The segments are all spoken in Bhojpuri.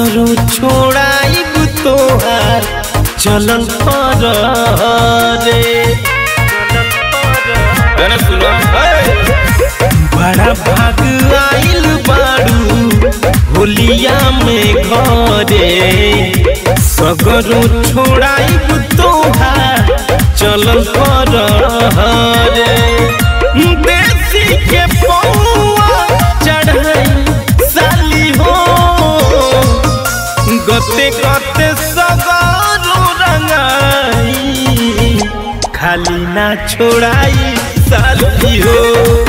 सगरो छोड़ाइब तोहार चलल पर रे गाना सुनो बड़ा भाग आइल बाड़ू होलिया में घरे सगरो छोड़ाइब तोहार चलल पर रे देसी के पौआ चढ़ाई साली हो गते गते सगरो रंगाई खाली ना छोड़ाई साली हो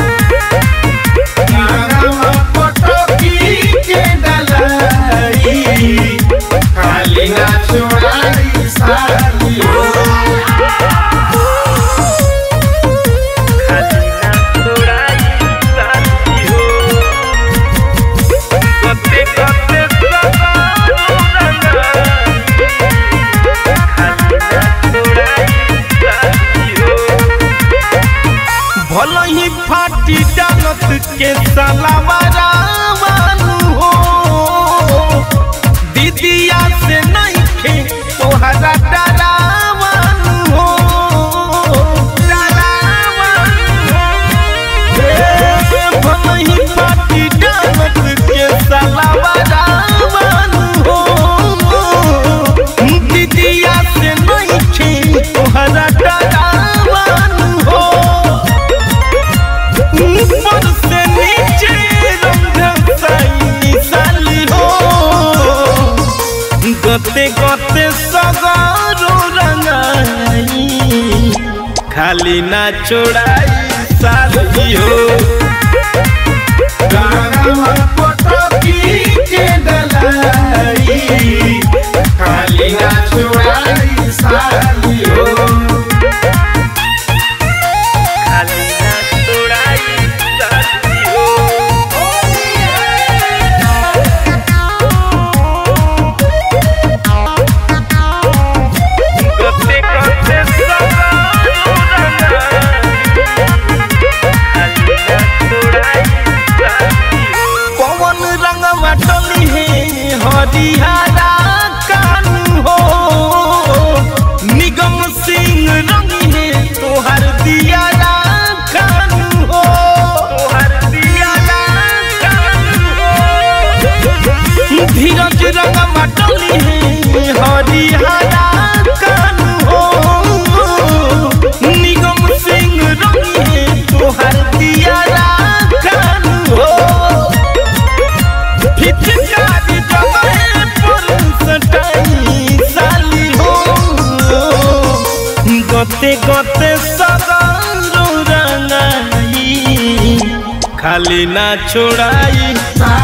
गाना पटकी के डलाई खाली ना छोड़ाई साली हो खाली ना छोड़ाई साली हो गते गते सगरो रंगाई खाली ना छोड़ाई साली हो भल ही फाटी डालत के सलावारा मानू हो दीदिया से नहीं खे तोहरा डरा मानू हो डरा मानू हो। ए, भल ही फाटी डालत के सलावारा मानू हो दीदिया से नहीं खे तोहरा डरा मानू हो ऊपर से नीचे रंग साई साली हो गते गते सगरो रंगाई खाली ना छोड़ाई साली हो गाना पटकी के डलाई खाली ना छोड़ाई साली हो खाली ना छोड़ाई साली हो गते गते सगरो पवन रंगवा टली है हरिहरा कानू हो निगम सिंह रंगी है तोहर दिया कानू हो तोहर दिया कानू हो धीरज रंगवा टली है हरिहरा कानू हो निगम सिंह रंगी है तोहर दिया कानू हो फिटकारी जमाए पर सटाई साली हो गते गते सगरो रंगाई खाली ना छोड़ाई